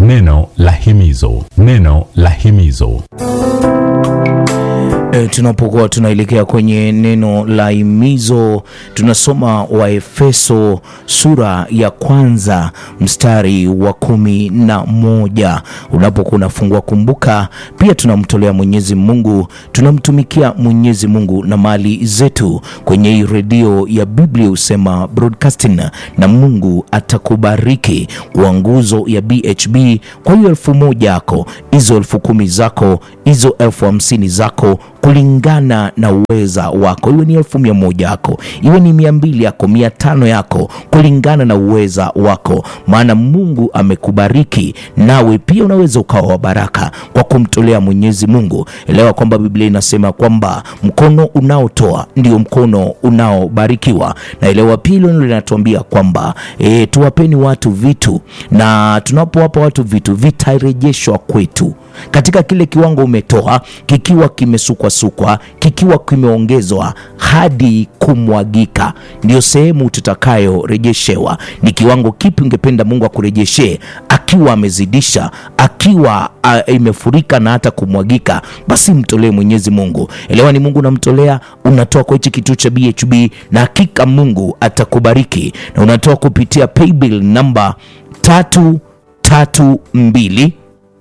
Neno la himizo, neno la himizo. E, tunapokuwa tunaelekea kwenye neno la himizo tunasoma Waefeso sura ya kwanza mstari wa kumi na moja. Unapokuwa unafungua, kumbuka pia tunamtolea Mwenyezi Mungu, tunamtumikia Mwenyezi Mungu na mali zetu kwenye hii redio ya Biblia husema broadcasting, na Mungu atakubariki kwa nguzo ya BHB. Kwa hiyo elfu moja yako, hizo elfu kumi zako, hizo elfu hamsini zako kulingana na uweza wako, iwe ni elfu mia moja yako, iwe ni mia mbili yako, mia tano yako, kulingana na uweza wako, maana Mungu amekubariki, nawe pia unaweza ukawa wa baraka kwa kumtolea Mwenyezi Mungu. Elewa kwamba Biblia inasema kwamba mkono unaotoa ndio mkono unaobarikiwa, na elewa pia hilo linatuambia kwamba e, tuwapeni watu vitu, na tunapowapa watu vitu vitarejeshwa kwetu katika kile kiwango umetoa, kikiwa kimesukwasukwa, kikiwa kimeongezwa hadi kumwagika, ndio sehemu tutakayorejeshewa. Ni kiwango kipi ungependa Mungu akurejeshee, akiwa amezidisha, akiwa a, imefurika na hata kumwagika? Basi mtolee Mwenyezi Mungu. Elewa, ni Mungu unamtolea, unatoa kwa hichi kituo cha BHB, na hakika Mungu atakubariki, na unatoa kupitia paybill namba tatu tatu mbili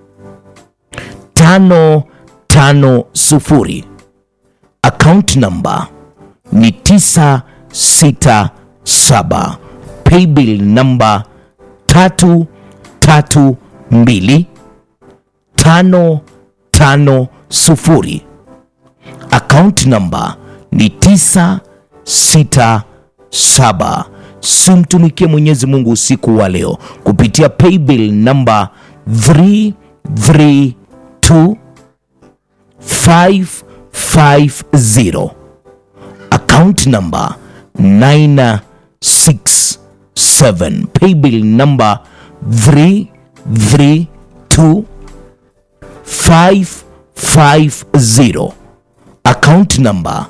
tano tano sufuri. Account number ni tisa sita saba. Paybill number tatu tatu mbili tano tano sufuri. Account number ni tisa sita saba. Simtumikie Mwenyezi Mungu usiku wa leo kupitia paybill number 332 550 account number 967 paybill number 332 550 account number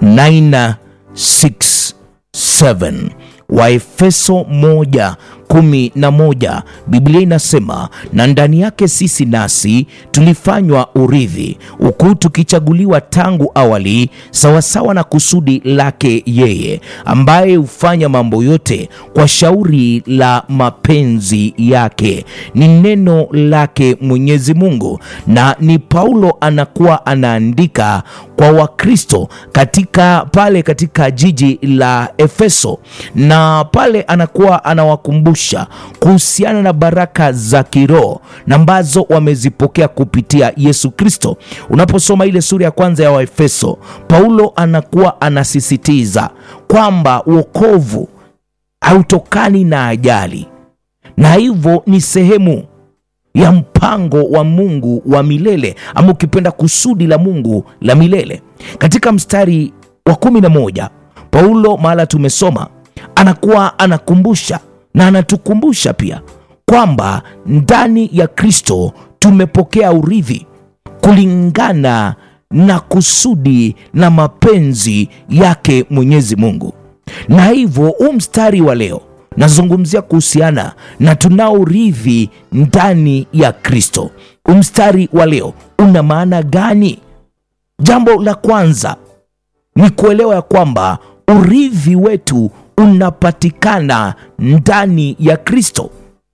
967 Waefeso moja kumi na moja Biblia inasema na ndani yake sisi nasi tulifanywa urithi, huku tukichaguliwa tangu awali sawasawa na kusudi lake yeye, ambaye hufanya mambo yote kwa shauri la mapenzi yake. Ni neno lake Mwenyezi Mungu, na ni Paulo anakuwa anaandika kwa Wakristo katika pale katika jiji la Efeso, na pale anakuwa anawakumbusha kuhusiana na baraka za kiroho na ambazo wamezipokea kupitia Yesu Kristo. Unaposoma ile sura ya kwanza ya Waefeso, Paulo anakuwa anasisitiza kwamba wokovu hautokani na ajali, na hivyo ni sehemu ya mpango wa Mungu wa milele ama ukipenda kusudi la Mungu la milele. Katika mstari wa kumi na moja Paulo mahala tumesoma anakuwa anakumbusha na anatukumbusha pia kwamba ndani ya Kristo tumepokea urithi kulingana na kusudi na mapenzi yake Mwenyezi Mungu, na hivyo huu mstari wa leo nazungumzia kuhusiana na tunao urithi ndani ya Kristo. Mstari wa leo una maana gani? Jambo la kwanza ni kuelewa ya kwamba urithi wetu unapatikana ndani ya Kristo.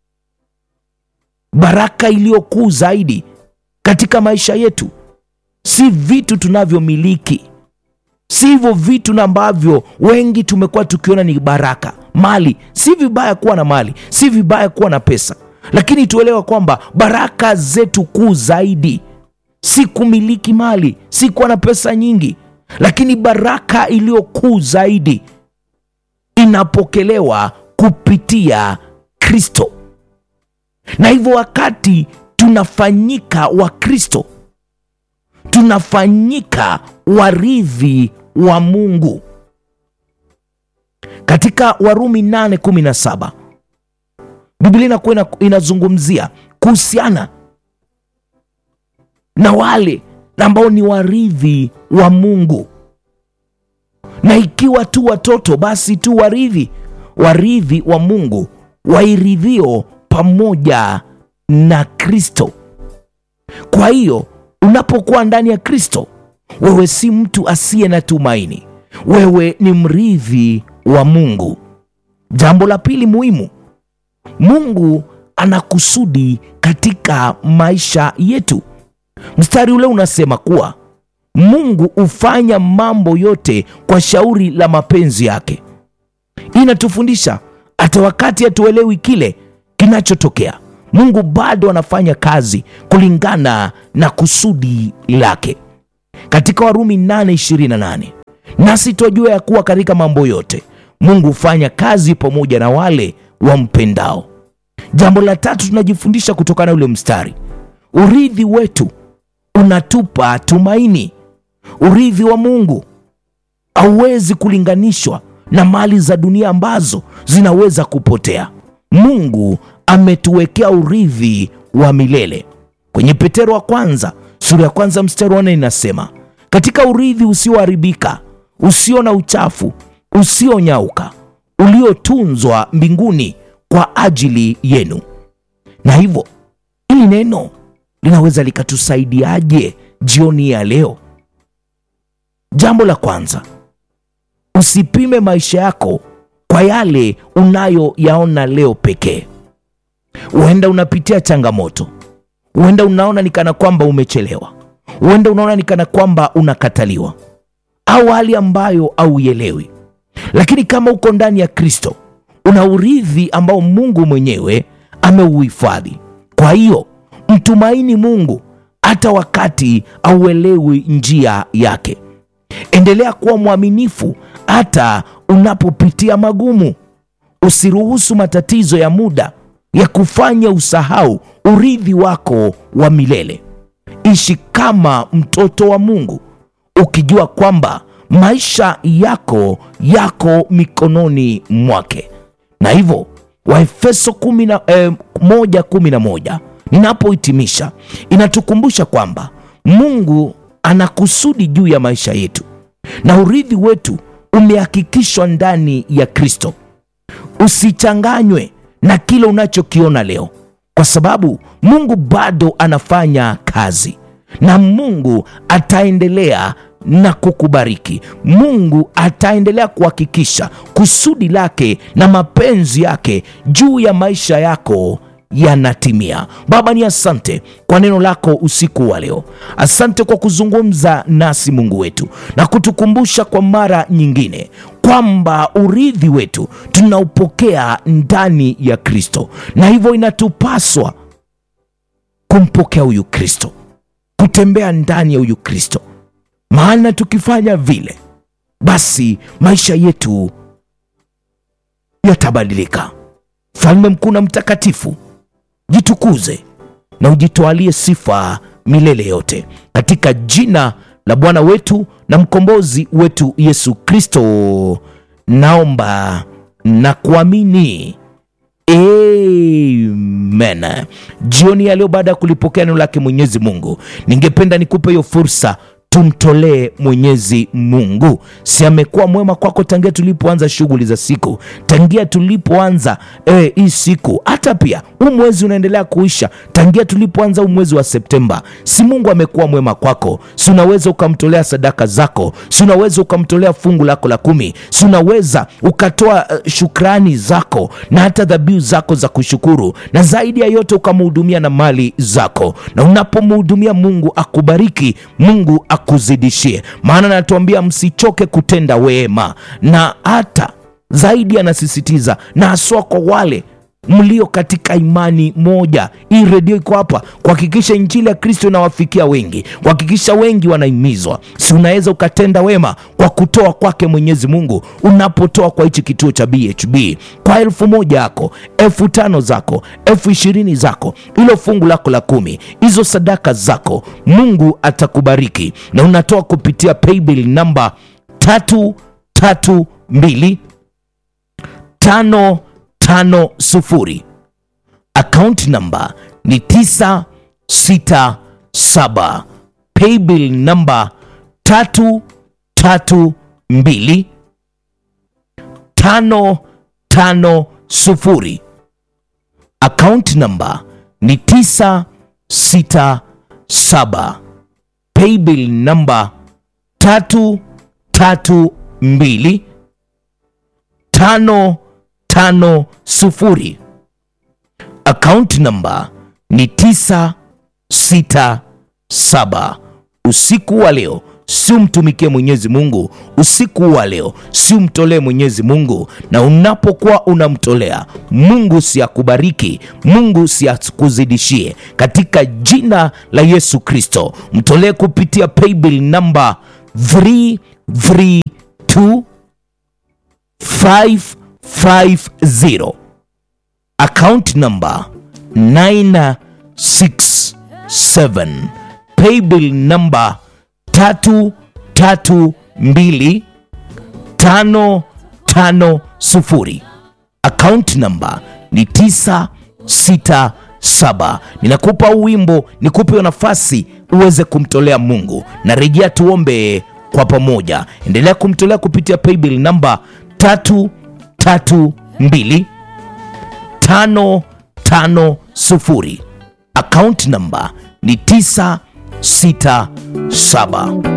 Baraka iliyokuu zaidi katika maisha yetu si vitu tunavyomiliki, si hivyo vitu na ambavyo wengi tumekuwa tukiona ni baraka. Mali si vibaya kuwa na mali, si vibaya kuwa na pesa, lakini tuelewa kwamba baraka zetu kuu zaidi si kumiliki mali, si kuwa na pesa nyingi, lakini baraka iliyo kuu zaidi inapokelewa kupitia Kristo. Na hivyo wakati tunafanyika wa Kristo, tunafanyika warithi wa Mungu. Katika Warumi 8:17 Biblia inakuwa inazungumzia kuhusiana na wale ambao ni warithi wa Mungu, na ikiwa tu watoto basi tu warithi, warithi wa Mungu wairidhio pamoja na Kristo. Kwa hiyo unapokuwa ndani ya Kristo, wewe si mtu asiye na tumaini, wewe ni mrithi wa Mungu. Jambo la pili muhimu, Mungu ana kusudi katika maisha yetu. Mstari ule unasema kuwa Mungu hufanya mambo yote kwa shauri la mapenzi yake. Hii inatufundisha hata wakati hatuelewi kile kinachotokea, Mungu bado anafanya kazi kulingana na kusudi lake. Katika Warumi 8:28 nasi twajua ya kuwa katika mambo yote Mungu hufanya kazi pamoja na wale wampendao. Jambo la tatu tunajifundisha kutokana na ule mstari, urithi wetu unatupa tumaini. Urithi wa Mungu hauwezi kulinganishwa na mali za dunia ambazo zinaweza kupotea. Mungu ametuwekea urithi wa milele. Kwenye Petero wa kwanza sura ya kwanza mstari wa nne inasema, katika urithi usioharibika, usio na uchafu, usionyauka, uliotunzwa mbinguni kwa ajili yenu. Na hivyo hili neno linaweza likatusaidiaje jioni ya leo? Jambo la kwanza, usipime maisha yako kwa yale unayoyaona leo pekee. Huenda unapitia changamoto, huenda unaona ni kana kwamba umechelewa, huenda unaona ni kana kwamba unakataliwa, au hali ambayo hauielewi. Lakini kama uko ndani ya Kristo, una urithi ambao Mungu mwenyewe ameuhifadhi. Kwa hiyo mtumaini Mungu hata wakati auelewi njia yake. Endelea kuwa mwaminifu hata unapopitia magumu. Usiruhusu matatizo ya muda ya kufanya usahau urithi wako wa milele. Ishi kama mtoto wa Mungu ukijua kwamba maisha yako yako mikononi mwake. Na hivyo Waefeso kumi na, eh, moja kumi na moja ninapohitimisha inatukumbusha kwamba Mungu ana kusudi juu ya maisha yetu na urithi wetu umehakikishwa ndani ya Kristo. Usichanganywe na kile unachokiona leo, kwa sababu Mungu bado anafanya kazi na Mungu ataendelea na kukubariki. Mungu ataendelea kuhakikisha kusudi lake na mapenzi yake juu ya maisha yako yanatimia. Baba, ni asante kwa neno lako usiku wa leo. Asante kwa kuzungumza nasi Mungu wetu na kutukumbusha kwa mara nyingine kwamba urithi wetu tunaupokea ndani ya Kristo, na hivyo inatupaswa kumpokea huyu Kristo, kutembea ndani ya huyu Kristo, maana tukifanya vile, basi maisha yetu yatabadilika. Mfalme mkuu na mtakatifu, jitukuze na ujitwalie sifa milele yote, katika jina la Bwana wetu na mkombozi wetu Yesu Kristo, naomba na kuamini. Amen. Jioni ya leo, baada ya kulipokea neno lake Mwenyezi Mungu, ningependa nikupe hiyo fursa tumtolee Mwenyezi Mungu. Si amekuwa mwema kwako tangia tulipoanza shughuli za siku, tangia tulipoanza eh, hii siku, hata pia huu mwezi unaendelea kuisha, tangia tulipoanza huu mwezi wa Septemba. Si Mungu amekuwa mwema kwako? Si unaweza ukamtolea sadaka zako? Si unaweza ukamtolea fungu lako la kumi? Si unaweza ukatoa uh, shukrani zako na hata dhabihu zako za kushukuru, na zaidi ya yote ukamhudumia na mali zako, na unapomhudumia Mungu akubariki, Mungu akuzidishie, maana anatuambia msichoke kutenda wema, na hata zaidi anasisitiza, na haswa kwa wale mlio katika imani moja. Hii redio iko hapa kuhakikisha injili ya Kristo inawafikia wengi, kuhakikisha wengi wanahimizwa. Si unaweza ukatenda wema kwa kutoa kwake Mwenyezi Mungu, unapotoa kwa hichi kituo cha BHB kwa elfu moja yako, elfu tano zako, elfu ishirini zako, ilo fungu lako la kumi, hizo sadaka zako, Mungu atakubariki na unatoa kupitia paybill namba tatu tatu mbili tano tano sufuri. Akaunti namba ni tisa sita saba. Paybill namba tatu tatu mbili tano tano sufuri. Akaunti namba ni 967 paybill namba 332 550 account namba ni 967 usiku wa leo si umtumikie mwenyezi mungu usiku wa leo si umtolee mwenyezi mungu na unapokuwa unamtolea mungu si akubariki mungu si akuzidishie katika jina la yesu kristo mtolee kupitia paybill namba 332 550 account number 967 paybill number 332 550 account number ni 967 ninakupa wimbo nikupe nafasi uweze kumtolea mungu na rejea tuombe kwa pamoja endelea kumtolea kupitia paybill namba 332 550 account number ni 967